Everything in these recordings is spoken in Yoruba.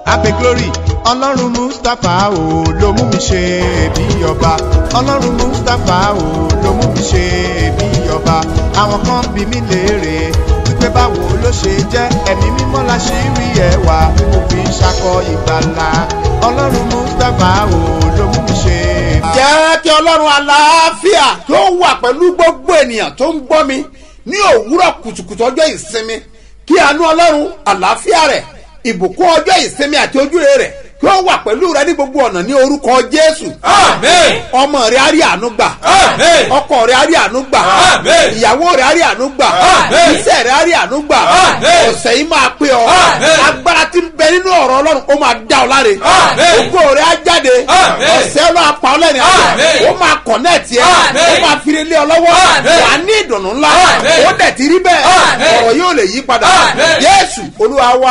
abe glory ọlọ́run mustapha o ló mú mi ṣe bí ọba ọlọ́run mustapha o ló mú mi ṣe bí ọba àwọn kan bí mi léèrè wípé báwo ló ṣe jẹ́ ẹ̀mí mímọ́ la ṣì rí ẹwà tí mo fi ń ṣakọ ìgbàlà ọlọ́run mustapha o ló mú mi ṣe bí jẹ́ kí ọlọ́run àlàáfíà tó wà pẹ̀lú gbogbo ènìyàn tó ń gbọ́ mi ní òwúrọ̀ kùtùkùtù ọjọ́ ìsinmi kí àánú ọlọ́run àlàáfíà rẹ̀ ìbùkún ọjọ́ ìsinmi àti ojúre rẹ̀ kí ó wà pẹ̀lú rẹ ní gbogbo ọ̀nà ní orúkọ jésù Amen. ọmọ rẹ á rí àánú gbà Amen. ọkọ rẹ á rí àánú gbà Amen. ìyàwó rẹ á rí àánú gbà Amen. iṣẹ́ rẹ á rí àánú gbà Amen. ọ̀sẹ̀ yìí máa pé ọ Amen. agbára tí ń bẹ nínú ọ̀rọ̀ ọlọ́run ó máa dá ọ láre Amen. ògo rẹ á jáde Amen. ọ̀sẹ̀ ọlọ́run apá ọlẹ́rìn àjò Amen. ó máa kọ̀nẹ́ẹ̀tì ẹ Amen. ó máa fire lé ọ lọ́wọ́ Amen. wà á ní ìdùnnú ńlá Amen. ó dẹ̀ ti rí bẹ́ẹ̀ Amen. ọ̀rọ̀ yóò lè yí padà Amen. jésù olúwa wá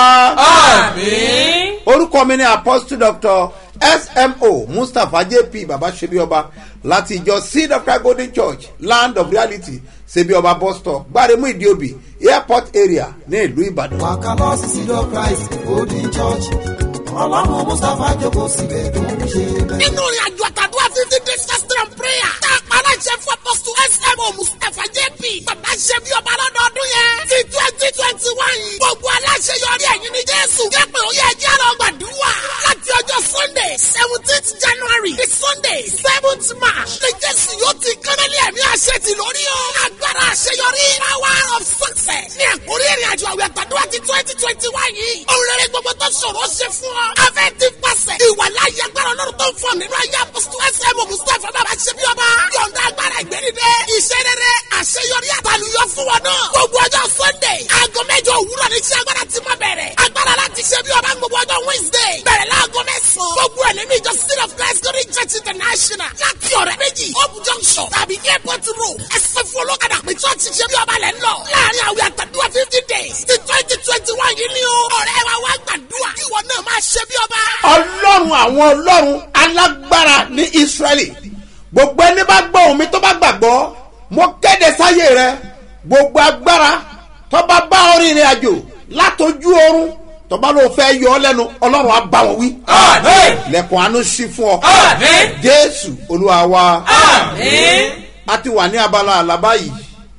Àmín. orúkọ mi ni apostle doctor smo mustapha jp baba sebioba láti ìjọ seed of christ golden church land of reality sebioba bus stop gbaremu idiobi airport area ní ìlú ìbàdàn. wàkà lọ sí seed of christ golden church ọlọ́run mustapha jókòó síbẹ̀ tó ń ṣe bẹ́ẹ̀. nínú ìrìn àjò àtàdúrà fifty days fasting and prayer tá a pa aláṣẹ fún apọ́sù smo mustapha jp bàbá ṣe bí ọba lọ́dọọdún yẹn ti twenty twenty one gbogbo aláṣẹ yọrí ẹ̀yìn ní jésù jẹ́pẹ̀ ó yẹ jẹ́ lọ gbàdúrà láti ọjọ́ sunday seventeenth january the sunday seventh march ní jésù yóò ti kánálí ẹ̀mí àṣẹ ti lórí o agbára àṣeyọrí power of success ní àkórí ìrìn àjò àwẹ̀ àtàdúrà ti twenty twenty one yìí òun rere gbogbo tó ṣòro ṣe fún ọ afẹ́ ti pàṣẹ ìwàláyé agbára ọlọ́run tó ń fọ nínú ayé apọ́sítù ẹsẹ̀ mọ̀ mustapha bàbá ṣe bí ọba yọ̀ǹda agbára ìgbẹ́nidẹ́ iṣẹ́ rere àṣeyọrí àtàlùyọ fún wọn náà gbogbo ọjọ́ sunday aago mẹ́jọ òwúrọ̀ ní iṣẹ́ agbára ti máa bẹ̀rẹ̀ agbára láti ṣe bí ọba gbogbo ọjọ́ wednesday bẹ̀rẹ̀ láago mẹ́sàn-án gbogbo ẹ̀ nínú ìjọ city of christ glory church international láti ọ̀rẹ́ méjì hope junction tàbí airport road ẹsẹ̀ fún olókàdá pé church ṣe bí ọba lẹ́ ń lọ láàrin àwẹ̀ àtàdúrà fifty days ti twenty twenty one yìí ni o ọ̀rẹ́ wa wá gbàdúrà kí ìwọ náà máa ṣe bí ọba. ọlọ́run àwọn ọlọ́run alágbára ní israẹli gbogbo ẹni bá gbọ́ omi tó bá gbàgbọ́ mo kéde sáyé rẹ gbogbo agbára tó bá bá ọ rìnrìn àjò látọjú oorun tó bá lóò fẹ́ yọ ọ lẹ́nu ọlọ́run á bá wọn wí Àmín. lẹ́kùn àánú sí fún ọ Àmín. jésù olúwa wa Àmín. a ti wà ní abala àlàbá yìí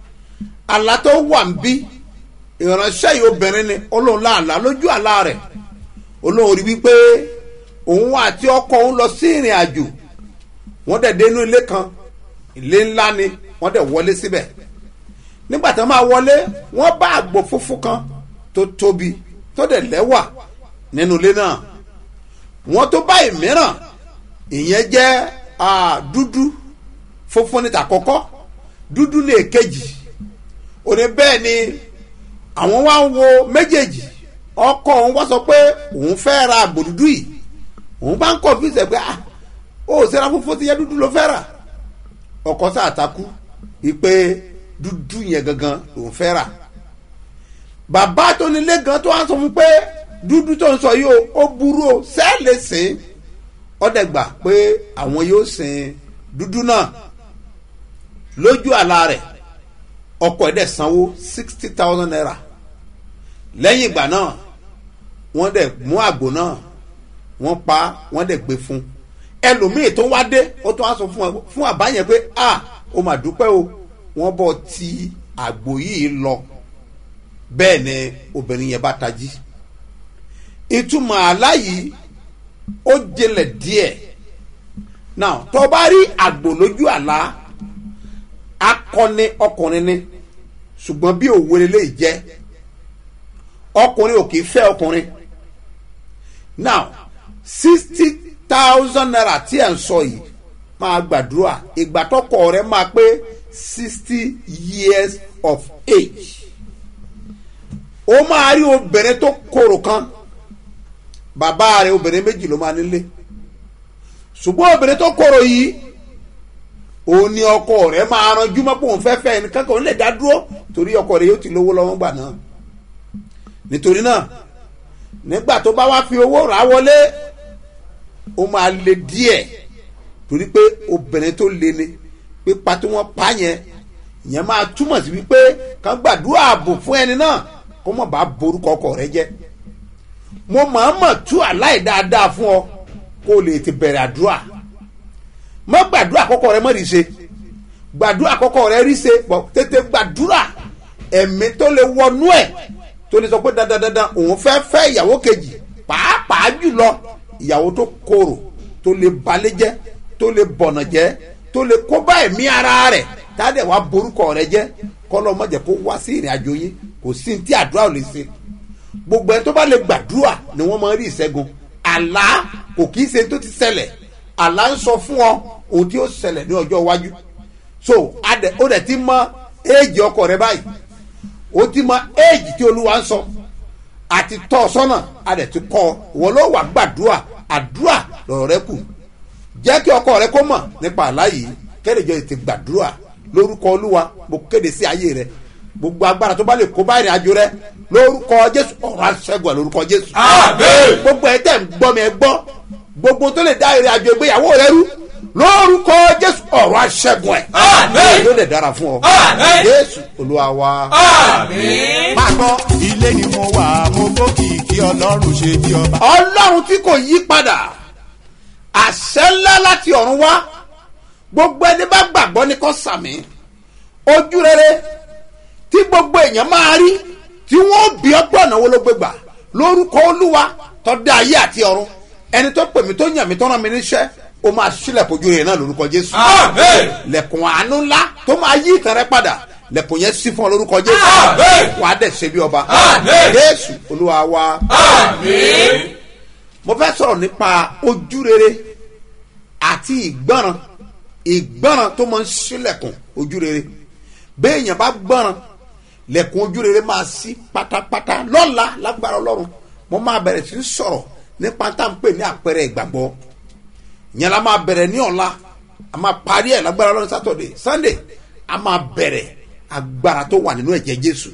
àlá tó wà ń bí ìránṣẹ́ yìí obìnrin ni olóhùn láàlá lójú àlá rẹ̀ olóhùn rí wípé òun àti ọkọ òun lọ sí ìrìn àjò wọ́n dẹ̀ dé inú ilé kan ilé ńlá ni wọ́n dẹ̀ wọlé síbẹ̀ nígbà tí wọ́n máa wọlé wọ́n bá àgbò funfun kan tó tóbi tó dẹ̀ lẹ́wà nínú ilé náà wọ́n tó bá ìmíràn ìyẹn jẹ́ ah, dúdú funfun ní tàkọ́kọ́ dúdú ní èkejì òní bẹ́ẹ̀ ni àwọn wá ń wo méjèèjì ọkọ òun wá sọ pé òun fẹ́ ra àgbò dúdú yìí òun bá ń kọ̀ fún ìṣẹ̀ ah ó sẹ́ra funfun ti yẹ dúdú ló fẹ́ rà ọkọ sáà takú wípé dúdú yẹn gangan lòun fẹ́ rà bàbá tó nílé gan tó wá sọ fún pé dúdú tó ń sọ yìí o ó burú o sẹ́ẹ̀lì sìn ọdẹ gbà pé àwọn yóò sin dúdú náà lójú àlá rẹ̀ ọkọ̀ ẹ̀ dẹ̀ sanwó sixty thousand naira lẹ́yìn ìgbà náà wọ́n dẹ̀ mú àgbò náà wọ́n pa wọ́n dẹ̀ gbé fún ẹlòmíì tó wá dé ó tó wá sọ fún ẹ- fún àbá yẹn pé a ó mà dúpẹ́ o wọ́n bọ̀ ti àgbò yìí lọ bẹ́ẹ̀ ni obìnrin yẹn bá tají ìtumọ̀ àlá yìí ó jinlẹ̀ díẹ̀ now tó bá rí àgbò lójú àlá akọni ọkùnrin ni ṣùgbọ́n bí òwe lè jẹ́ ọkùnrin ò kì í fẹ́ ọkùnrin now sixty thousand naira tí ẹ̀ ń sọ yìí máa gbàdúrà ìgbà tọkọ rẹ máa pé sixty years of age ó máa rí obìnrin tó korò kan bàbá rẹ obìnrin méjì ló máa nílé ṣùgbọ́n obìnrin tó korò yìí òun ni ọkọ rẹ máa ranjú mọ́ pé òun fẹ́ fẹ́ ẹnìkan kan òun lè dá dúró torí ọkọ rẹ yóò ti lówó lọ́wọ́ gbà náà nítorí náà nígbà tó bá wá fi owó rà wọlé ó máa le díẹ̀ torí pé obìnrin tó le ni pípa tí wọ́n pa yẹn ìyẹn máa túmọ̀ sí wípé kàn gbàdúrà ààbò fún ẹni náà kó mọ̀ bá borúkọ ọkọ rẹ jẹ́ mo mọ̀ọ́mọ̀ tú àláì dáadáa fún ọ kó o lè ti bẹ̀rẹ̀ àdúrà mọ́ gbàdúrà àkọ́kọ́ rẹ mọ́ rí ṣe gbàdúrà àkọ́kọ́ rẹ rí ṣe bọ̀ tètè gbàdúrà ẹ̀mí tó lè wọnú ẹ̀ tó lè sọ pé dandan dandan òun fẹ́ fẹ́ ìyàwó kejì pàápàá jùlọ ìyàwó tó korò tó lè balẹ̀ jẹ́ tó lè bọ̀nà jẹ́ tó lè kó bá ẹ̀mí ara rẹ̀ táàdẹ̀ wá borúkọ rẹ jẹ́ kọ́lọ́ mọ̀jẹ̀ kó wá sí ìrìn àjò yín kò sí ní tí àdúrà ò lè ṣe gbogbo ẹni tó bá lè gbàdúrà ni wọ́n máa ń rí ìṣẹ́gun àlá kò kì í ṣe tó ti ṣẹlẹ̀ àlá ń sọ fún ọ ohun tí ó ṣẹlẹ̀ ní ọjọ́ iwájú so adẹ ó dẹ̀ ti mọ éèjì ọkọ rẹ báyìí ó ti mọ éèjì tí olúwa ń sọ àti tọ́ ọ sọ́nà adẹ̀ ti kọ́ ọ wọ́n ló wà gbàdúrà àdúrà lọ̀rọ̀ rẹ kù jẹ́ kí ọkọ rẹ kó mọ̀ nípa àlá yìí kẹ́lẹ́jọ́ ti gbàdúrà lórúkọ olúwa mo kéde sí ayé rẹ gbogbo agbára tó bá lè kó bá ìrìn àjò rẹ lórúkọ jésù ọ̀rọ̀ aṣẹ́gun ẹ̀ lórúkọ jésù. Àmín. gbogbo ẹ̀ tẹ̀ ń gbọ́ mi ẹ gbọ́ gbogbo tó lè dá ìrìn àjò ìgbéyàwó rẹ rú lórúkọ jésù ọ̀rọ̀ aṣẹ́gun ẹ̀. Àmín. yóò lè dára fún ọ. Àmín. jésù olúwa wa. Àmín. máa gbọ́ ilé ni mo wà mo gbókìkí ọlọ́run ṣe bí ọba. ọlọ́run tí kò yí padà àṣẹ ńlá láti ọ̀run wá gbogbo ẹni bá gbàgbọ́ ní kò sàmì ojú rere tí gbogbo èèyàn máa rí tí wọ́n bí ọgbọ́n náà wọ́n ló gbé gbà lórúkọ olúwa tó dá ayé àti ọ̀run ẹni tó pè mí tó yàn mí tó rán mi níṣẹ́ ó máa sílẹ̀ kojú rẹ̀ náà lórúkọ jésù Àmín. lẹ̀kùn àánú ńlá tó máa yí ìtàn rẹ padà lẹ̀kùn yẹn sí fún ọ lórúkọ jésù Àmín. wàá dẹ̀ ṣe bí ọba Àmín. jésù olúwa wa Àmín. mo fẹ́ sọ̀rọ̀ nípa ojú rere àti ìgbọ́ràn ìgbọ́ràn tó máa ń ṣílẹ̀kùn ojú rere béèyàn bá gbọ́ràn lẹ̀kùn ojú rere máa ṣí pátápátá lọ́la lágbára ọlọ́run mo máa bẹ̀rẹ̀ sí í sọ̀rọ̀ nípa tá à ń pè ní àpẹẹrẹ ìgbàgbọ́ yẹn la máa bẹ̀rẹ̀ ní ọ̀la a máa parí ẹ̀ lágbára ọlọ́run sátọ̀dẹ̀ sunday a máa bẹ̀rẹ̀ agbára tó wà nínú ẹ̀jẹ̀ jésù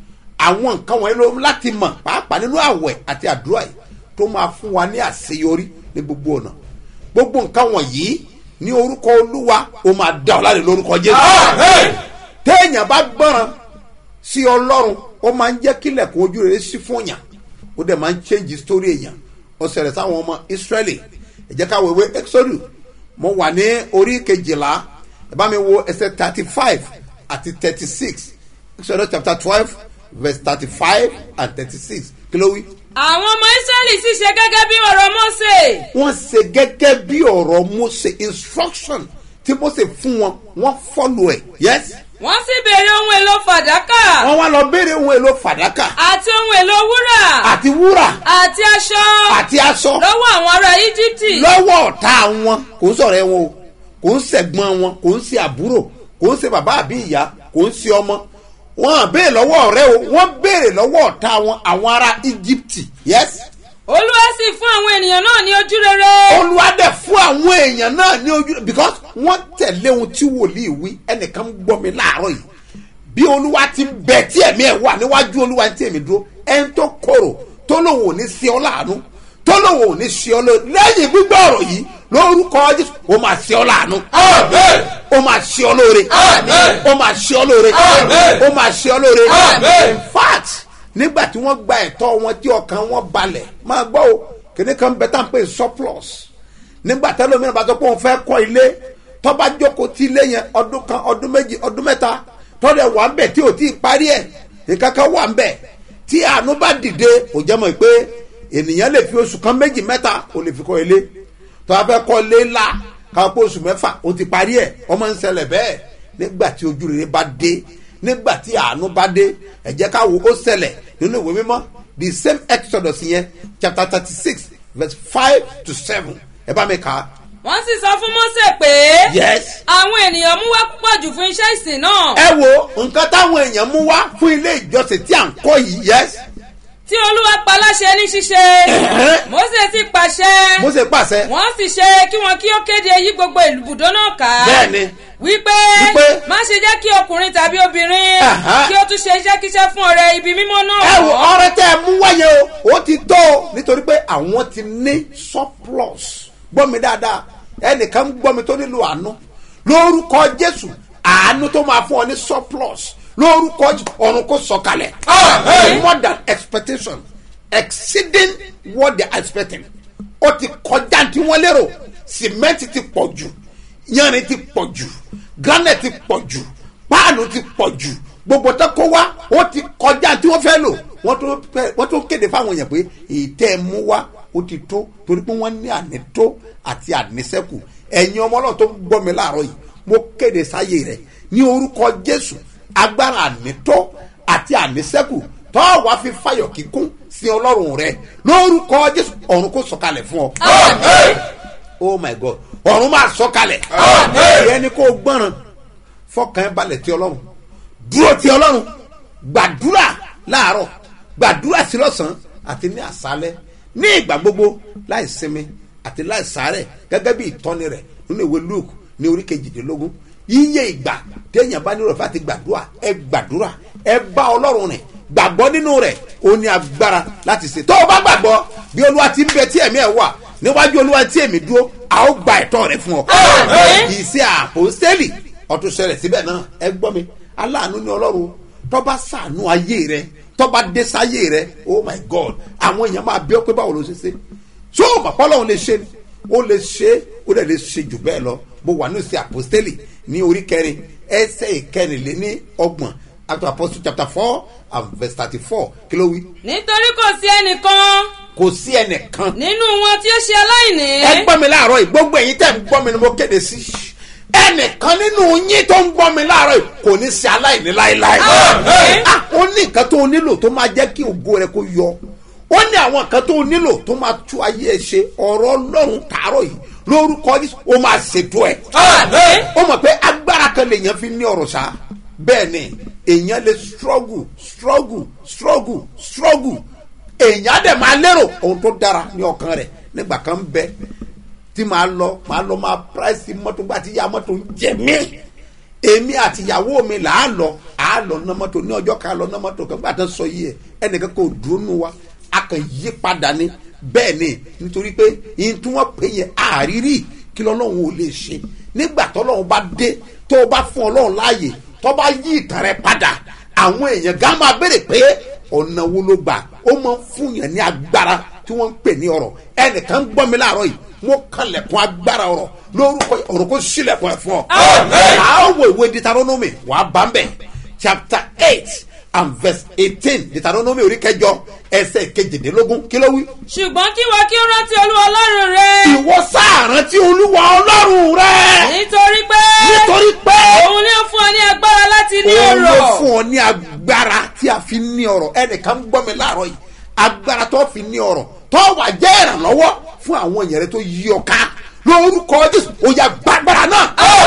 àwọn nǹkan wọ̀nyí ló láti mọ̀ pàápàá nínú àwẹ̀ àti àdúrà yìí tó máa fún wa ní àṣeyọrí ní gbogbo ọ̀nà gbogbo nǹkan wọ̀nyí ní orúkọ olúwa ó máa dá ọ láre lórúkọ jésù Àmín. téèyàn bá gbọ́ràn sí ọlọ́run ó máa ń jẹ́ kílẹ̀kùn ojú rere sí fún yàn ó dẹ̀ máa ń change story èèyàn ó ṣẹlẹ̀ sáwọn ọmọ israeli ẹ jẹ́ ká wo ìwé exodus mo wà ní orí kejìlá ẹ bá mi wo ẹsẹ̀ thirty five àti thirty six exodus chapter twelve verse thirty five and thirty six kí ló wí. àwọn ọmọ israẹli sì ṣe gẹ́gẹ́ bí ọ̀rọ̀ mose wọ́n ṣe gẹ́gẹ́ bí ọ̀rọ̀ mose instruction tí mose fún wọn wọ́n follow ẹ̀ yes wọ́n sì béèrè ohun èlò fàdákà wọ́n wá lọ béèrè ohun èlò fàdákà àti ohun èlò wúrà àti wúrà àti aṣọ àti aṣọ lọ́wọ́ àwọn ará íjíbítì lọ́wọ́ ọ̀tá wọn kò ń sọ̀rọ̀ ẹ̀ wọn o kò ń sẹ̀gbọ́n wọn kò ń ṣe àbúrò kò ń ṣe bàbá àbí ìyá kò ń ṣe ọmọ wọn à béèrè lọ́wọ́ ọ̀rẹ́ o wọ́n béèrè lọ́wọ́ ọ̀tá wọn àwọn ará íjíbítì yes olúwa sì fún àwọn ènìyàn náà ní ojú rere olùwádẹ fún àwọn èèyàn náà ní ojú because wọ́n tẹ̀lé ohun tí wòlíì wí ẹnìkan gbọ́ mi láàárọ̀ yìí bí olúwa ti ń bẹ tí ẹ̀mí ẹ̀ wà níwájú olúwa tí èmi dúró ẹni tó korò tó lòun ò ní sí ọ láàánú tó lòun ò ní sí ọ lóore lẹ́yìn gbígbọ́ ọ̀rọ̀ yìí lórúkọ jésù ó máa sí ọ láàánú Àmín. ó máa sí ọ lóore Àmín. ó máa sí ọ lóore Àmín. ó máa sí ọ lóore Àmín. in fact nígbà tí wọ́n gba ẹ̀tọ́ wọn tí ọkàn wọn balẹ̀ máa gbọ́ o kìnìún kan bẹ tá à ń pè ní surplus nígbà tẹ́lẹ̀ omi náà bá sọ pé òun fẹ́ kọ́ ilé tọ́ba jókòó tí ilé yẹn ọdún kan ọdún méjì ọdún mẹ́ta tọ́lẹ̀ wà ń bẹ̀ tí ò tí ì parí ẹ̀ nǹkan kan wà ń bẹ̀ tí àánú bá dìde kò jẹ́ mọ̀ pé ènìyàn lè fi oṣù kan méjì mẹ́ta ò lè fi kọ́ ilé tọ́ba fẹ́ kọ́ ilé ńlá káwọn pé oṣù mẹ́fà ó ti parí ẹ̀ ọmọ ń ṣẹlẹ̀ bẹ́ẹ̀ nígbà tí ojú rere bá dé nígbà tí àánú bá dé ẹ jẹ́ ká wo ó ṣẹlẹ̀ nínú ìwé mímọ́ the same exodus yẹn chapter thirty six verse five to seven ẹ bá mi kà á. wọ́n sì sọ fún mose pé yes. àwọn ènìyàn mú wá púpọ̀ jù fún iṣẹ́ ìsìn náà ẹ wo nǹkan táwọn èèyàn mú wá fún ilé ìjọsìn tí à ń kọ́ yìí yes. tí olúwa pa láṣẹ ní ṣíṣe Ẹ̀hẹ́n. mose sì pàṣẹ mo ṣe pàṣẹ. wọ́n sì ṣe kí wọn kí ó kéde yí gbogbo ìbùdó náà ká Bẹ́ẹ̀ni. wípé Wípé. má ṣe jẹ́ kí ọkùnrin tàbí obìnrin Àhá. kí ó tún ṣe iṣẹ́kíṣẹ́ fún ọrẹ ibi mímọ́ náà ẹ wo ọrẹ tẹ ẹ mú wáyé o ó ti tó o nítorí pé àwọn ti ní surplus gbọ́ mi dáadáa ẹnìkan gbọ́ mi tó nílò àánú lórúkọ jésù àánú tó máa fún ọ ní surplus lórúkọ Jésù, ọ̀run kò sọ̀kalẹ̀ Àmín. more than expectation exceeding what they are expecting ó ti kọjá tí wọ́n lérò cement ti pọ̀ jù yanrìn ti pọ̀ jù granite ti pọ̀ jù páànù ti pọ̀ jù gbogbo tó kó wá ó ti kọjá tí wọ́n fẹ́ lò wọ́n tó fẹ́- wọ́n tó kéde fáwọn èèyàn pé ètẹ́ ẹ mú wá ó ti tó torí pé wọ́n ní ànító àti ànísẹ́kù ẹ̀yin ọmọ náà tó ń gbọ́ mi láàárọ̀ yìí mo kéde sáyé rẹ̀ ní orúkọ jésù agbára ànító àti ànísẹ́kù tọ́ wàá fi fayọ̀ kíkún sí ọlọ́run rẹ lórúkọ jésù ọ̀run kò sọ̀kalẹ̀ fún ọ oh my god ọ̀run máa sọ̀kalẹ̀ ìyẹn ni kò gbọ́ràn fọkàn ẹ balẹ̀ tí ọlọ́run dúró tí ọlọ́run gbàdúrà láàárọ̀ gbàdúrà sí lọ́sàn-án àti ní àṣálẹ́ ní ìgbà gbogbo láì sinmi àti láì sáré gẹ́gẹ́ bí ìtọ́ni rẹ̀ nínú ìwé luke ní orí kejìdínlógún yíyẹ ìgbà téèyàn bá nílò láti gbàdúrà ẹ gbàdúrà ẹ bá ọlọ́run rìn gbàgbọ́ nínú rẹ̀ ó ní agbára láti ṣe tó o bá gbàgbọ́ bí olúwa ti ń bẹ tí ẹ̀mí ẹ̀ wà níwájú olúwa tí èmi dúró a ó gba ẹ̀tọ́ rẹ̀ fún ọ. kì í ṣe àpòstélì ọtún ṣẹlẹ̀ síbẹ̀ náà ẹ gbọ́ mi aláàánú ní ọlọ́run tọ́ba sànú ayé rẹ tọ́ba dé sáyé rẹ oh my god àwọn èèyàn máa bí ọ pé báwo ló ṣe ṣe ṣé o mọ̀ pọ́lọ́run lè ṣe ni ó lè ṣe ó dẹ̀ lè ṣe jù bẹ́ẹ̀ lọ mo wà ní ìṣe àpòstélì ní orí kẹrin ẹsẹ̀ ìkẹrìnléní ọgbọ̀n act of apostle chapter four and verse thirty four kí ló wí. nítorí kò sí ẹnìkan kò sí ẹnìkan nínú wọn tí ó ṣe aláìní. ẹ gbọ́ mi láàárọ̀ yìí gbogbo ẹ̀yin tẹ̀ ń gbọ́ mi ni mo kéde sí ẹnìkan nínú yín tó ń gbọ́ mi láàárọ̀ yìí kò ní sí aláìní láéláé Àmín. Ah, ó ní nǹkan tó o nílò tó máa jẹ́ kí ògo rẹ kó yọ ó ní àwọn nǹkan tó o nílò tó máa tú ayé ẹ ṣe ọ̀rọ̀ ọlọ́run tààrọ̀ yìí lórúkọ Jésù ó máa ṣètò ẹ̀ ó mọ̀ pé agbára kan lèèyàn fi ní ọ̀rọ̀ sá bẹ́ẹ̀ ni èèyàn lè struggle struggle struggle struggle èèyàn á dẹ̀ máa lérò ohun tó dára ní ọkàn rẹ̀ nígbà kan bẹ tí màá lọ màá lọ máa price mọ́tò gbà tí ya mọ́tò ń jẹ mí èmi àti ìyàwó mi là á lọ à á lọ ná mọ́tò ní ọjọ́ kan lọ ná mọ́tò kan gbà tán sọ yìí ẹ ẹnìkan kò dúró nù wa a kàn yí padà ní bẹ́ẹ̀ ni nítorí pé yín tí wọ́n pè yẹn àrírí kí lọ́lọ́run ò lè ṣe nígbà tọ́lọ́run bá dé tó o bá fún ọlọ́run láàyè tó bá yí ìtàn rẹ padà àwọn èèyàn gá máa béèrè pé ọ̀nà wo ló gbà ó máa ń fún yàn ní agbára tí wọ́n ń pè ní ọ̀rọ̀ ẹnìkan ń gbọ́ mi láàárọ̀ yìí mo kalẹ̀kùn agbára ọ̀rọ̀ lórúkọ ọ̀rọ̀ kó sílẹ̀kùn ẹ̀ fún ọ. àá wo ìwé Deuteronomy wàá bá ń bẹ̀ chapter eight and verse eighteen Deuteronomy orí kẹjọ ẹsẹ̀ kejìdínlógún kí ló wí. ṣùgbọ́n kí wọ́n kí ó rántí olúwa ọlọ́run rẹ. ìwọ sáàrán tí olúwa ọlọ́run rẹ nítorí pé nítorí pé òun ni ó fún ọ ní agbára láti ní òun ló ọrọ̀. fún ọ ní agbára tí a fi ní ọrọ̀ ẹnìkan ń gbọ́ mi láàárọ̀ yìí agbára tó fi ní ọrọ̀ tó wà jẹ́ ìrànlọ́wọ́ fún àwọn èèyàn rẹ tó yí ọ ká lórúkọ jésù ó yá gbàgbára náà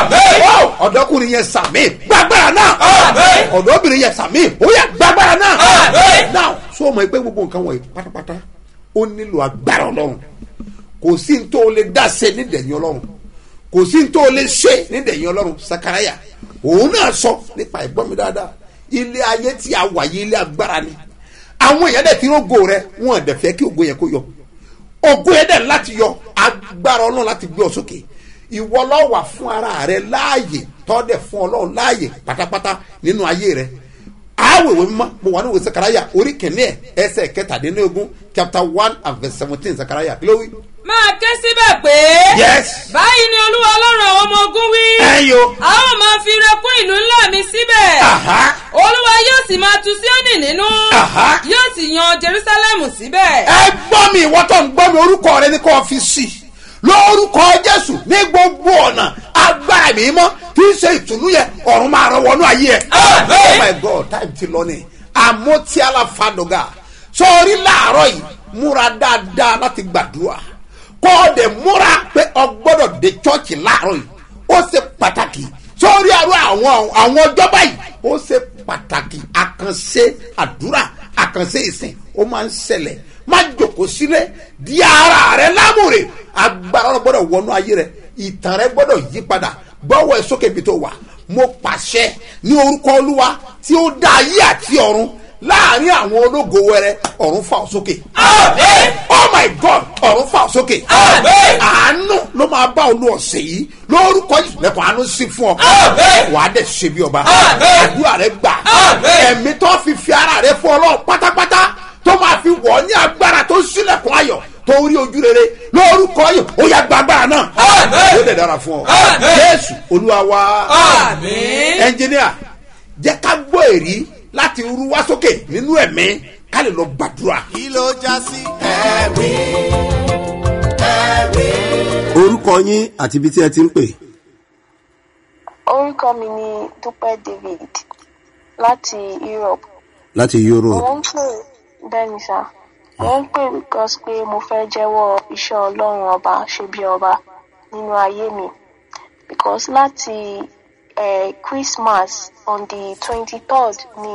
Ó, ọ̀dọ́kùnrin yẹn sàmì gbàgbára náà ọ̀dọ́bìnrin yẹn sàmì ó yá gbàgbára náà náà sọ ma pé gbogbo nǹkan wọ̀nyí pátápátá ó nílò agbára ọlọ́run kò sí ní tó o lè dá ṣe nídẹ̀yìn ọlọ́run kò sí ní tó o lè ṣe nídẹ̀yìn ọlọ́run sakaraya òun náà sọ nípa ẹ̀gbọ́n mi dáadáa ilé ayé tí a wà yí ilé agbára ni àwọn èèyàn dẹ̀ ti rógo rẹ wọn dẹ̀ fẹ́ kí ògo yẹn kó yọ ògo yẹn dẹ̀ láti yọ agbára ọlọ́run láti gbé ọ sókè ìwọ ló wà fún ara rẹ láàyè tọ́dẹ̀ fún ọlọ́run láàyè pátápátá nínú ayé rẹ àwòwé mímọ́ mo wà ní ìwé sakaraya orí kìíní ẹ̀ ẹsẹ̀ kẹtàdínlógún chapter one and verse seventeen sakaraya kí ló wí. máa ké síbẹ̀ pé. yes báyìí ni olúwa ọlọ́run àwọn ọmọ ogun wí. ẹ̀yin o. a ó máa fi ire kún ìlú ńlá mi síbẹ̀. Aha. olúwa yóò sì máa tu síónì nínú. Aha. yóò sì yan jerusalemu síbẹ̀. ẹ gbọ́ mi ìwọ tó ń gbọ́ mi orúkọ rẹ ní kò fi sí lórúkọ jésù ní gbogbo ọ̀nà agbára mi mọ́ tí ń ṣe ìtùnú yẹn ọ̀run máa rọ wọnú ayé ẹ̀. oh my god time ti lọ ni àmọ́ tí aláfàdọ́gà sọ̀rí láàárọ̀ yìí múra dáadáa láti gbàdúrà kọ́ ọ dẹ̀ múra pé ọ gbọ́dọ̀ dé chọ́ọ̀chì láàárọ̀ yìí ó ṣe pàtàkì sórí àrò àwọn àwọn ọjọ́ báyìí ó ṣe pàtàkì àkànṣe àdúrà àkànṣe ìsìn ó máa ń ṣẹlẹ̀ má jòkó sílẹ̀ di ara rẹ lámùrè agbára rẹ gbọ́dọ̀ wọnú ayé rẹ ìtàn rẹ gbọ́dọ̀ yí padà gbọ́wọ́ ẹ sókè bí tó wà mo pàṣẹ ní orúkọ olúwa tí ó dá ayé àti ọ̀run láàrin àwọn ológo wẹrẹ ọ̀run fà ọ́ sókè. oh my god ọ̀run fà ọ́ sókè. àánú ló máa bá olú ọ̀sẹ̀ yìí lórúkọ yìí lẹ́kọ̀ọ́ àánú sí fún ọ. wà á dẹ̀ ṣe bí ọba. àdúrà rẹ gbà. ẹ̀mí tó fi fi ara rẹ fún ọlọ́run pátápátá tó máa fi wọ̀ ọ́ ní agbára. olúwa wa Àmín. ẹnjìníà jẹ́ ká gbọ́ èrí láti rú wá sókè nínú ẹ̀mí ká lè lọ gbàdúrà. kí ló já sí ẹ̀rí ẹ̀rí. orúkọ yín àti ibi tí ẹ ti ń pè orúkọ mi ni dúpẹ́ david láti europe láti mo europe ń pè bẹ́ẹ̀ ni sà mo ń pè because pé mo fẹ́ jẹ́wọ́ iṣẹ́ ọlọ́run ọba ṣe bí ọba nínú ayé mi because láti eh, christmas on the twenty third ni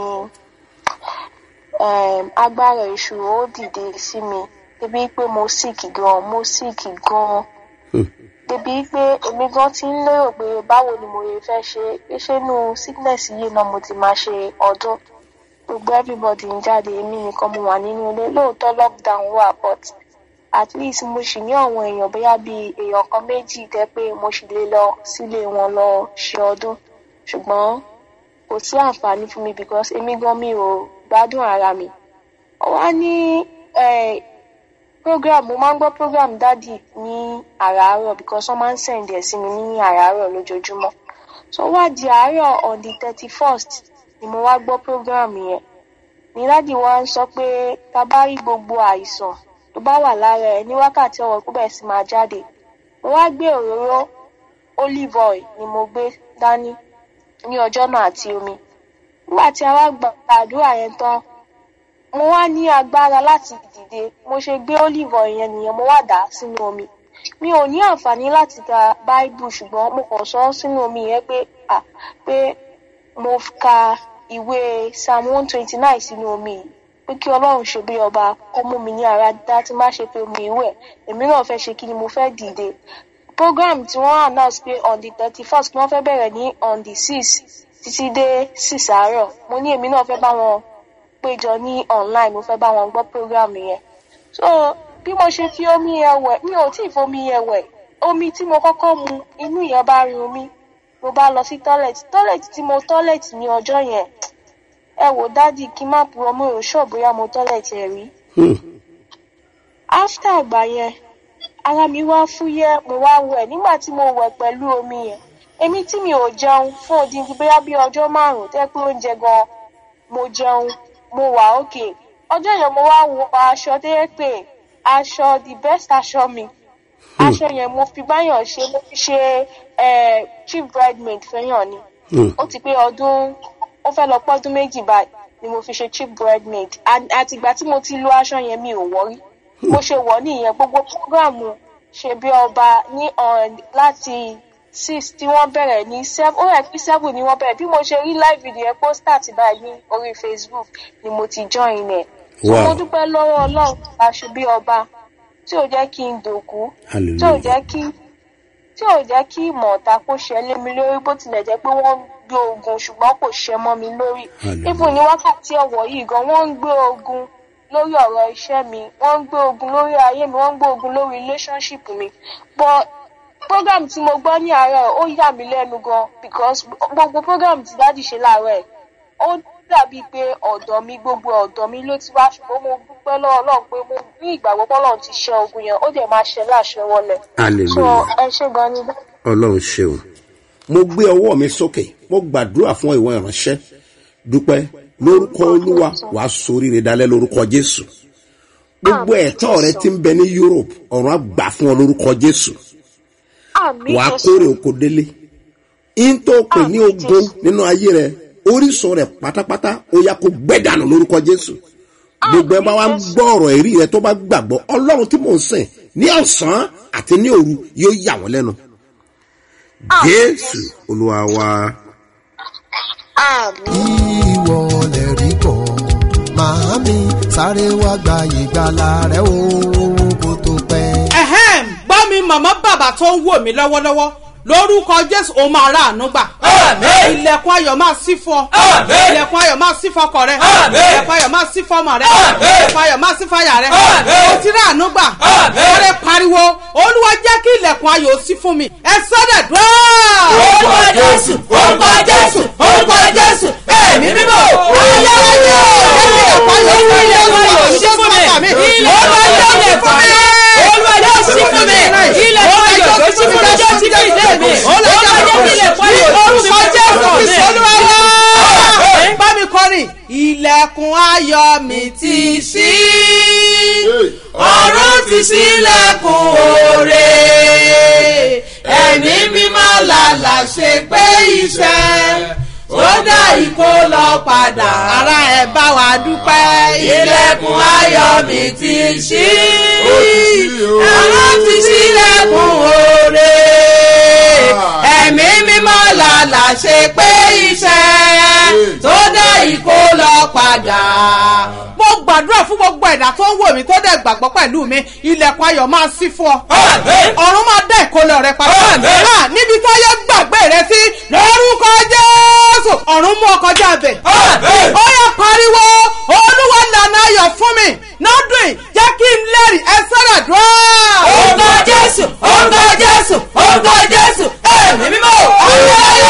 um, agbára èṣù ó dìde sí mi débi pé mo sick gan mo sick gan débi pé èmi gan ti ń lérò pé báwo ni mo lè fẹ́ ṣe pé ṣé inú sickness yìí náà mo ti máa ṣe ọdún gbogbo everybody ń jáde èmi nìkan mo wà nínú ilé lóòótọ́ lockdown wà but at least mo sì ní àwọn èèyàn bóyá bíi èèyàn kan méjì tẹ́ pé mo sì lè lọ sílé wọn lọ ṣe ọdún ṣùgbọ́n kò sí àǹfààní fún mi because èmi gan mi ò gbádùn ara mi wá ní eh, program mo máa ń gbọ́ program dádì ní àràárọ̀ because wọ́n máa ń send ẹ̀ sí mi ní àràárọ̀ lójoojúmọ́ so wá di àárọ̀ on the thirty first ni mo wá gbọ́ program yẹn ní dádì wa ń sọ pé tá a bá rí gbogbo àìsàn tó bá wà lára ẹ ní wákàtí ọwọ́ kó bẹ̀rẹ̀ sí máa jáde mo wá gbé òróró olive oil ni mo gbé dání ní ọjọ́ náà àti omi nígbà tí a wá gba àdúrà yẹn tán mo wá ní agbára láti dìde mo ṣe gbé olive oil yẹn nìyẹn mo wá dà á sínú omi mi ò ní àǹfààní láti ka báíbù ṣùgbọ́n mo kàn sọ ọ́ sínú omi yẹn pé à pé mo ka ìwé psalm one twenty nine sínú omi yìí pé kí ọlọ́run ṣe bí ọba kó mú mi ní ara dá tí má ṣe pé omi ìwẹ̀ èmi náà fẹ́ ṣe kí ni mo fẹ́ dìde program tí wọ́n announce pé on the thirty first wọ́n fẹ́ bẹ̀rẹ̀ ní on the six títí dé six àárọ̀ mo ní èmi náà fẹ́ bá wọn péjọ ní online mo fẹ́ bá wọn gbọ́ program yẹn so bí mo ṣe fi omi yẹn wẹ̀ mi ò tí ì fomi yẹn wẹ̀ omi tí mo kọ́kọ́ mu inú yẹn bá run mi mo bá lọ sí toilet toilet tí mo toilet ní ọjọ́ yẹn ẹ wò dádì kí n má purọ́ mo ò ṣọ́ bóyá mo toilet ẹ̀ rí after àgbà yẹn ara mi wá fúyẹ́ mo wá wẹ̀ nígbà tí mo wẹ̀ pẹ̀lú omi yẹn èmi tí mi ò jẹun fún odindi bóyá bí ọjọ́ márùn-ún tẹ́ pé oúnjẹ gan mo jẹun mo wà òkè ọjọ́ yẹn mo wá wọ aṣọ tó yẹ pé aṣọ the best aṣọ mi aṣọ yẹn mo fi báyọ̀ ṣe mo fi ṣe eh, chief bridemaid fẹ́yàn ni ó ti pé ọdún ó fẹ́ lọ pọ́dún méjì báyìí ni mo fi ṣe chief bridemaid And àtìgbà tí mo ti lo aṣọ yẹn mi ò wọ́rí mo ṣe wọ̀ nìyẹn gbogbo programu ṣe bí ọba ní on láti six tí wọ́n bẹ̀rẹ̀ ní seven ó rẹ̀ pé seven ni wọ́n bẹ̀rẹ̀ bí mo ṣe rí live video yẹn pósítà ti báyìí ní orí facebook ni mo ti join ẹ̀ so Wow. mo dúpẹ́ lọ́wọ́ ọlọ́run bá ṣe bí ọba tí ò jẹ́ kí n dòkú tí ò hallelujah jẹ́ kí tí ò jẹ́ kí ìmọ̀ ọ̀tá kó ṣẹ lé mi lórí bó tilẹ̀ jẹ́ pé wọ́n ń gbé ogun ṣùgbọ́n kò ṣẹ mọ́ mi lórí Hallelujah. even ní wákàtí ọ̀wọ̀ yìí gan wọ́n ń gbé ogun lórí ọ̀rọ̀ iṣẹ́ mi wọ́n ń gbé ogun lórí ayé mi wọ́n ń gbé ogun lórí relationship mi but program tí mo gbọ́ ní àárọ̀ ó yà mí lẹ́nu gan because gbogbo program tí dáàdì ṣe láàárọ̀ ẹ̀ ó dàbí pé ọ̀dọ̀ mi gbogbo ọ̀dọ̀ mi ló ti wá ṣùgbọ́n mo dúpẹ́ lọ́wọ́ ọlọ́run pé mo ní ìgbàgbọ́ pé ọlọ́run ti ṣe ogun yẹn ó dẹ̀ máa ṣe láṣẹ wọlé so hallelujah ẹ ṣe gan ni ọlọ́run ṣeun mo gbé ọwọ́ mi sókè mo gbàdúrà fún ìwọ ìránṣẹ́ dúpẹ́ lórúkọ olúwa wàá soríire dalẹ́ lórúkọ jésù gbogbo ẹ̀tọ́ rẹ ti ń bẹ ní europe ọ̀run á gbà fún ọ lórúkọ jésù àmì wàá Jésù. kórè oko délé in tó pè ní Àmín, ogun Jésù. nínú ayé rẹ orísun rẹ pátápátá ó yá kó gbẹ́dànù lórúkọ jésù gbogbo ẹ bá wa ń Jésù. gbọ́ ọ̀rọ̀ èrí rẹ tó bá gbàgbọ́ ọlọ́run tí mò ń sìn ní ọ̀sán àti ní òru yóò yà wọ́n lẹ́nu Àmín, jésù olúwa wa. àmì ìwọ lè rí kọ́ màámi sáré wá gba ìgbàlà rẹ o kó tó pẹ́. ẹ̀hẹ́m gbọ́ mi màmá bàbá tó ń wò mí lọ́wọ́lọ́wọ́ lórúkọ jésù ó máa rà àánú gbà. Àmín. ilẹ̀kùn ayọ̀ máa sí fún ọ. Àmín. ilẹ̀kùn ayọ̀ máa sí fọkọ rẹ. Àmín. ilẹ̀kùn ayọ̀ máa sí fọmọ rẹ. Àmín. ilẹ̀kùn ayọ̀ máa sí fàyà rẹ. Àmín. o ti rà àánú gbà. Àmín. ọ̀rẹ́ pariwo olúwa jẹ́ kí ilẹ̀kùn ayọ̀ ó sí fún mi. ẹ sọ́dẹ̀ dùn. orúkọ jésù orúkọ jésù orúkọ jésù ẹ̀mí mímọ́ ayérayé Olúwa ilẹ̀kùn ayọ̀ mi ti ṣí ọ̀run ti ṣílẹ̀kùn òre ẹ̀mí mímọ́ làlà ṣe pé iṣẹ́ ó dá ìkó lọ padà ara ẹ̀ bá wa dúpẹ́ ilẹ̀kùn ayọ̀ mi ti ṣí ọ̀run ti ṣílẹ̀kùn òre ẹ̀mí mímọ́ làlà ṣe pé iṣẹ́ tó dá ìkó lọ padà mo gbàdúrà fún gbogbo ẹ̀dá tó ń wò mí tó dẹ̀ gbàgbọ́ pẹ̀lú mi ilẹ̀kùn ayọ̀ máa ṣí fún ọ. ọ̀run máa dá ìkólọ rẹ padà. Ah, níbi táyé gbàgbé rẹ sí lórúkọ jésù ọ̀run mú ọkọ̀ jáde. ó yẹ pariwo olúwa lànà ayọ̀ fún mi lọ́dún yìí jẹ́ kí n lẹ́rìí ẹ sára dùn. orúkọ jésù orúkọ jésù orúkọ jésù ẹ̀mí mímọ́ ayé ayé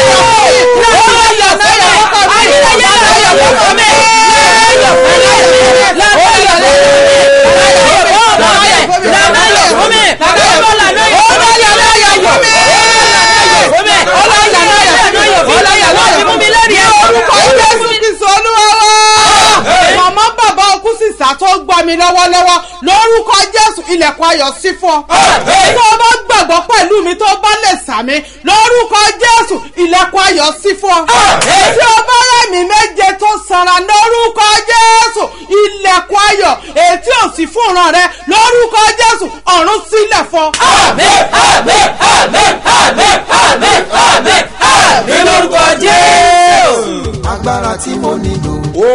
màmá bàbá okú sísá tó gbọ́ mi lọ́wọ́lọ́wọ́ lórúkọ jésù ilẹ̀kùn ayọ̀ sí fún ọ. tó o bá gbàgbọ́ pẹ̀lú mi tó o bá lè sàmì lórúkọ jésù ilẹ̀kùn ayọ̀ sí fún ọ. tí o bá rẹ̀mí méje tó sanra lórúkọ jésù ilẹ̀kùn ayọ̀ ètí ò sí fún ìran rẹ lórúkọ jésù ọ̀run sílẹ̀ fún ọ. lórúkọ jésù. agbára tí mo nílò.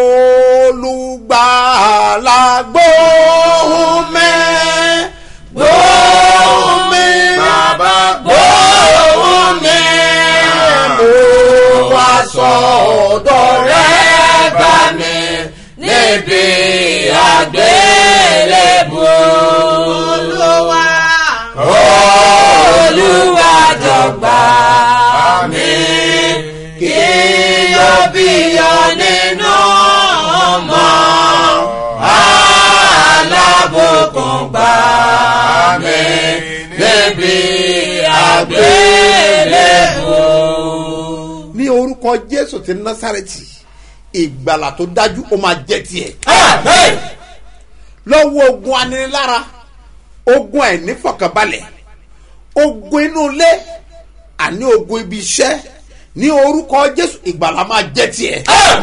olùgbàlà gbóhùn mẹ́ gbóhùn mi bàbá gbóhùn mi mo wá sọ̀dọ̀ rẹ̀ bá mi níbi àgbélébù olúwa olúwa jọ̀gbà mi kí yóò bí yọ nínú ọmọ alábòkun gbà mí níbi àgbélébù. ní orúkọ jésù ti násàrẹ́tì ìgbàlà tó dájú ó máa jẹ́ tiẹ̀. lọ́wọ́ ogun aninilára ogun àìnífọ̀kànbalẹ̀ ogun inú ilé àní ogun ibi iṣẹ́ ní orúkọ jésù ìgbàlà máa jẹ́ tiẹ̀.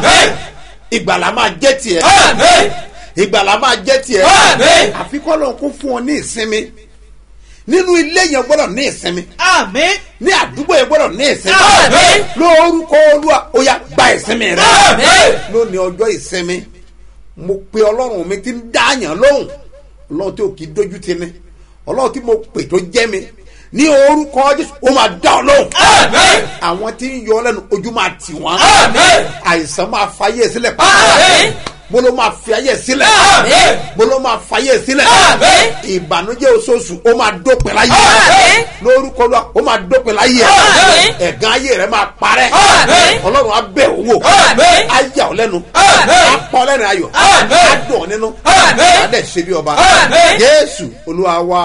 ìgbàlà máa jẹ́ tiẹ̀. ìgbàlà máa jẹ́ tiẹ̀. àfikọ́ lóun kó fún ọ ní ìsinmi nínú ilé yẹn gbọ́dọ̀ ní ìsinmi àmín ní àdúgbò yẹn gbọ́dọ̀ ní ìsinmi Àmín. lórúkọ olúwa ó yá gba ìsinmi rẹ Àmín. lónìí ọjọ́ ìsinmi mo pe ọlọ́run mi ti ń dáàyàn lóhùn ọlọ́run tí ò kì í dójú ti ni ọlọ́run tí mo pè tó jẹ́ mi ní orúkọ jésù ó máa dá ọ lóhùn àwọn tí ń yọ ọ lẹ́nu ojú máa tì wọ́n àìsàn máa fayé sílẹ̀ Àmín. bolo máa fi ayé sílẹ̀ Àmín. bolo máa fayé sílẹ̀ Àmín. ìbànújẹ́ oṣooṣù ó máa dópin láyé Àmín. lórúkọ lọ ó máa dópin láyé Àmín. ẹ̀gán ayé rẹ̀ máa parẹ́ Àmín. ọlọ́run á bẹ̀ owó Àmín. á yà ọ́ lẹ́nu Àmín. á pọ́ lẹ́nu ayọ̀ Àmín. á dùn ọ́ nínú Àmín. á dẹ̀ ṣe bí ọba Àmín. jésù olúwa wa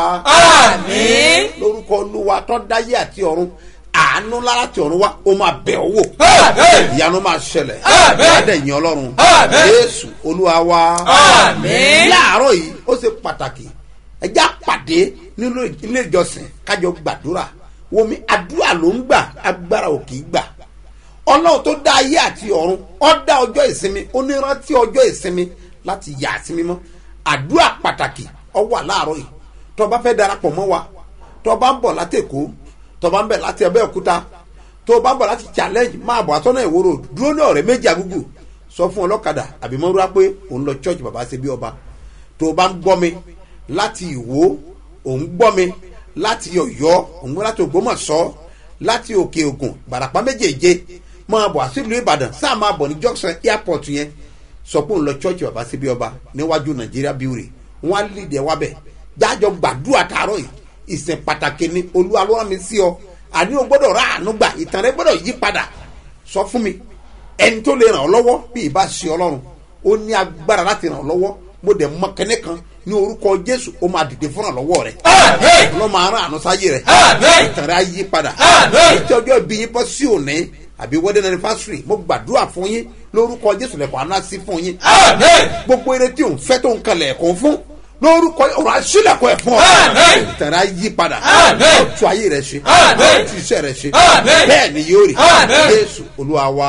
Àmín. lórúkọ olúwa tó dáyé àti ọ̀run àánú lára ti ọ̀run wa ó máa bẹ̀ ọ́ wò Àmín. ìyanu máa ṣẹlẹ̀ Àmín. á dẹ̀ yìn ọlọ́run Àmín. jésù olúwa wa Àmín. láàárọ̀ yìí ó ṣe pàtàkì ẹjẹ́ àpàdé nínú ilé ìjọsìn kájọ gbàdúrà wọmi àdúrà ló ń gbà agbára ò kì í gbà ọlọ́run tó dá ayé àti ọ̀run ó dá ọjọ́ ìsinmi ó ní rántí ọjọ́ ìsinmi láti yà á sí mímọ́ àdúrà pàtàkì ó wà láàárọ̀ yìí tó o bá fẹ́ darapọ̀ mọ́ wa tó o bá ń bọ̀ láti èkó tó o bá ń bẹ̀ láti abẹ́òkúta tó o bá ń bọ̀ láti challenge máa bọ̀ àtọ́nà ìwòrò dúró ní ọ̀rẹ́ méjì àgúgù sọ fún ọlọ́kadà àbí mọ́rúwá pé òun lọ church bàbá ṣe bí ọba tó o bá ń gbọ́ mi láti ìwó òun gbọ́ mi láti ọ̀yọ́ òun gbọ́ láti ògbómọ̀ṣọ́ láti òkè ògùn bàràpá méjèèje máa bọ̀ àṣìlú ìbàdàn sáà máa bọ̀ ní junction airport yẹn sọ pé òun lọ church bàbá ṣe bí ọba níwájú nàìjíríà bíwèrè wọn á lìdí ẹ wábẹ̀ jájọ gbàdúrà tààrọ̀ yìí ìsìn pàtàkì ni olúwa ló rán mi sí ọ àní o gbọ́dọ̀ rà àánú gbà ìtàn rẹ gbọ́dọ̀ yí padà sọ fún mi ẹni tó lè ràn ọ́ lọ́wọ́ bí ìbá ṣe ọlọ́run ó ní agbára láti ràn ọ́ lọ́wọ́ mo dẹ̀ mọ kẹ́nẹ́ kan ní orúkọ jésù ó máa dìde fún ìrànlọ́wọ́ rẹ Àmín. lọ́ máa rán àánú sáyé rẹ Àmín. ìtàn rẹ á yí padà Àmín. ètò ọjọ́ ìbí yín bọ́ sí òní àbí wedding anniversary mo gbàdúrà fún yín lórúkọ jésù lẹ́kọ̀ọ́ aná sí fún yín gbogbo eré tí òun fẹ́ tó ń kalẹ̀ ẹ̀kọ́ fún lórúkọ ọ̀rọ̀ àṣìlẹ̀kọ̀ ẹ̀ fún ọ tẹ̀rẹ̀ ayé padà tú ayé rẹ̀ ṣe tú iṣẹ́ rẹ̀ ṣe bẹ́ẹ̀ ni yóò rí jésù olúwa wa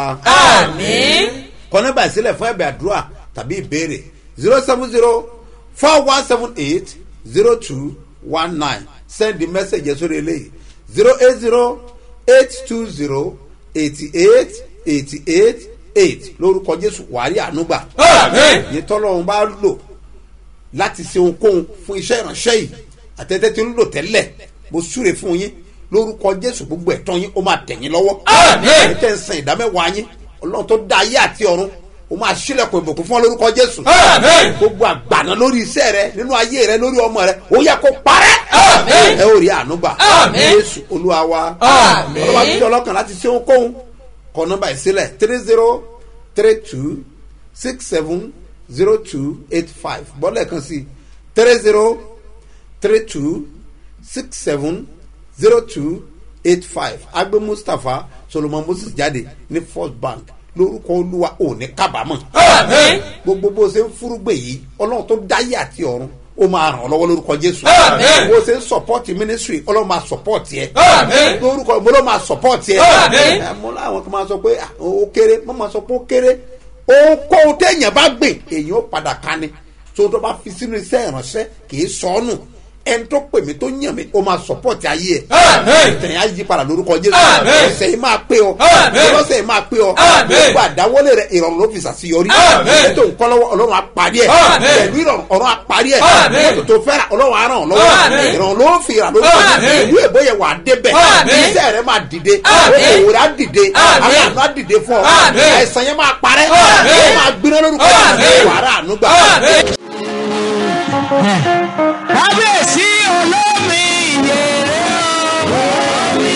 kọ́nẹ́bà ìsílẹ̀ fún ẹ̀bẹ̀ àdúrà tàbí ìbéèrè zero seven zero four one seven eight zero two one nine send the message sórí eléyìí zero eight zero eight two zero eighty eight eighty eight eight lórúkọ jésù wàhálì ànúgbà yìí tọ́lọ́run bá lò láti ṣe ohunkóhun fún iṣẹ́ ìránṣẹ́ yìí àtẹ́tẹ́ tí ń lò tẹ́lẹ̀ mo súre fún yín lórúkọ jésù gbogbo ẹ̀tọ́ yín ó máa tẹ̀yìn lọ́wọ́ ẹ̀ tẹ́ ń san ìdámẹ́wàá yín ọlọ́run tó dá ayé àti ọ̀run o máa sílẹ̀kùn ìbùkún fún ọ lórúkọ jésù. gbogbo àgbàna lórí iṣẹ́ rẹ nínú ayé rẹ lórí ọmọ rẹ ó yẹ kó parẹ́. ẹ ó rí ànúgbà jésù olúwa wa ọlọ́wà tó jẹ́ ọlọ́kàn láti ṣe ohunkóhun kọ nọ́mbà ìsílẹ̀ three zero three two six seven zero two eight five bọ́lẹ̀ kan sí three zero three two six seven zero two eight five agbe mustapha solomon moses jáde ní first bank lórúkọ olúwa ò ní kábàámọ̀. gbogbo bó ṣe ń fúrúgbè yìí ọlọ́run tó dáyé àti ọ̀run ó máa ràn ọ́ lọ́wọ́ lórúkọ jésù. bó ṣe ń sọpọ́ọ̀tì mínísírì ọlọ́run máa sọpọ́ọ̀tì ẹ. lórúkọ mo ló máa sọpọ́ọ̀tì ẹ. mo láwọn kan máa sọ pé ó kéré mo máa sọ pé ó kéré ohunkóhun téèyàn bá gbìn èèyàn ó padà ká ni tó tó bá fi sínú iṣẹ́ ìránṣẹ́ kì í sọ ọ́ nù ẹni tó pè mí tó yàn mí ó máa sọpọ́ọ̀tì ayé ẹ̀ ìtẹ̀yìn ayé padà lórúkọ jésù ẹsẹ̀ yìí máa pé ọ ọlọ́sẹ̀ yìí máa pé ọ gbogbo àdáwọlé rẹ ìrọ̀rùn ló fi ṣàṣeyọrí ètò nǹkan lọ́wọ́ ọlọ́run àparí ẹ̀ pẹ̀lú ìrọ̀rùn ọ̀run àparí ẹ̀ ètò tó fẹ́ ra ọlọ́run àràn lọ́wọ́ ìrọ̀rùn ló fi rà lórúkọ jésù ìlú èbó yẹ wà á débẹ̀ iṣẹ́ rẹ máa dìde òwò rẹ á dìde àwọn àná á dìde fún ọ àìsàn yẹn máa parẹ́ ó máa gbiná lórúkọ jésù wàrà ànúgbà kábíyèsí olómi ìyèrè olómi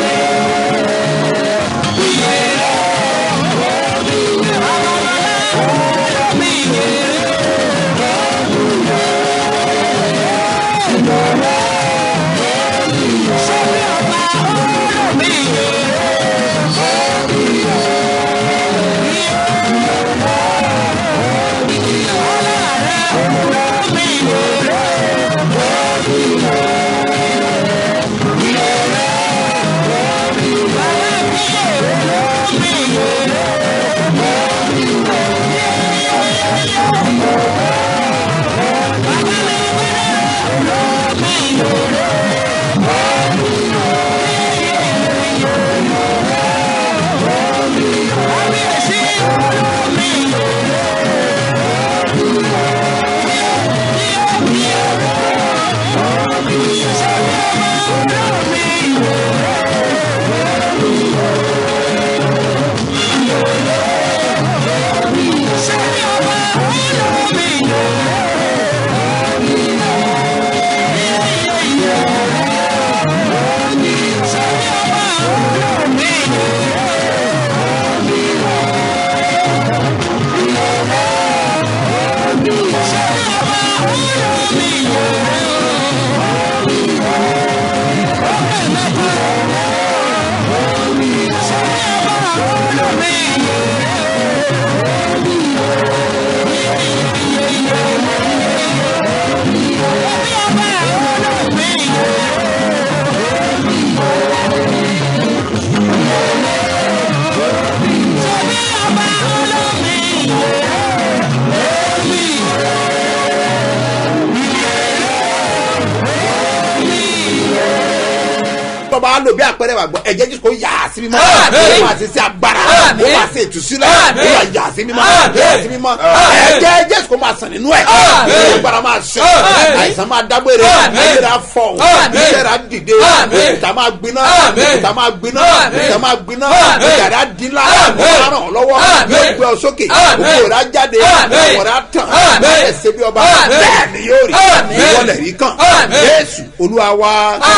tọ́ba á lò bí àpẹẹrẹ wà gbọ́ ẹ̀jẹ̀ jésù kò yà á sí mímọ́ ó máa ṣe sí agbára ó máa ṣe ìtúsílẹ̀ ó máa yà á sí mímọ́ yà á sí mímọ́ ẹ̀jẹ̀ jésù kò máa sàn nínú ẹ̀ agbára máa ṣe àìsàn máa dágbére ìlera fọ̀ ìlera dìde ìta máa gbiná ìta máa gbiná ìta máa gbiná yàrá dínlá ó máa ràn ọ́ lọ́wọ́ yóò gbé ọ sókè òkú rẹ̀ á jáde ọ̀rọ̀ rẹ̀ á tàn bẹ́ẹ̀ ṣe bí ọba bẹ́ẹ̀ ni yóò rí ìwọlẹ̀ rí kàn jésù olúwa wa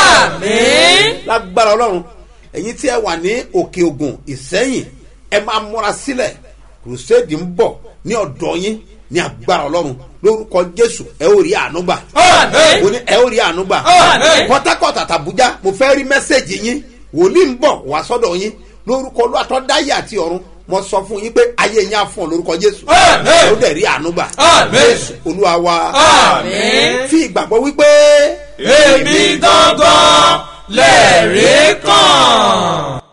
lágbára ọlọ́run ẹ̀yin tí ẹ wà ní òkè ògùn ìsẹ́yìn ẹ máa múra sílẹ̀ crusade ń bọ̀ ní ọ̀dọ́ yín ní agbára ọlọ́run lórúkọ jésù ẹ ó rí àánú gbà ó ní ẹ ó rí àánú gbà port harcourt àtàbújá mo fẹ́ rí mẹ́sẹ̀gì yín wòlíì ń bọ̀ wá sọ́dọ̀ yín lórúkọ olúwa tó dáyé àti ọ̀run mo sọ fún yín pé ayé yín á fún ọ lórúkọ jésù Àmín. ó dẹ̀ rí àánú gbà Àmín. jésù olúwa wa Àmín. fi ìgbàgbọ́ wípé èmi gangan lẹ́ẹ̀rí kan.